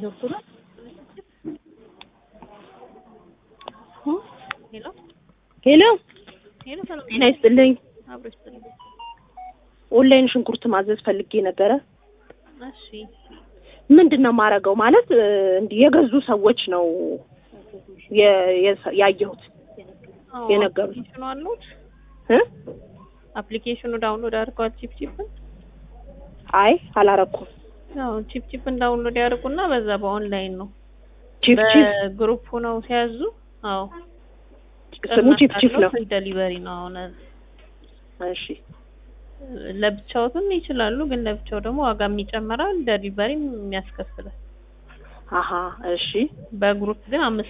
ገብቶናል። ሄሎ ሄሎ ሄሎ፣ ሰላም ጤና ይስጥልኝ። አብሮ ይስጥልኝ። ኦንላይን ሽንኩርት ማዘዝ ፈልጌ ነበረ። እሺ ምንድን ነው የማደርገው? ማለት እ, እንዲህ የገዙ ሰዎች ነው የ- የሰ- ያየሁት አዎ፣ የነገሩኝ። አፕሊኬሽኑ አሉት። እ? አፕሊኬሽኑ ዳውንሎድ አድርገዋል። ቺፕ ቺፕን አይ አላረኩም። አዎ፣ ቺፕ ቺፕን ዳውንሎድ ያደርጉና በዛ በኦንላይን ነው ቺፕ ቺፕ በግሩፕ ሆነው ሲያዙ። አዎ ስሙ ቺፕ ቺፕ ነው። ፍሪ ዴሊቨሪ ነው። አሁን እሺ ለብቻውትም ይችላሉ፣ ግን ለብቻው ደግሞ ዋጋም ይጨምራል፣ ዴሊቨሪም የሚያስከፍላል። አሀ እሺ በግሩፕ ግን አምስት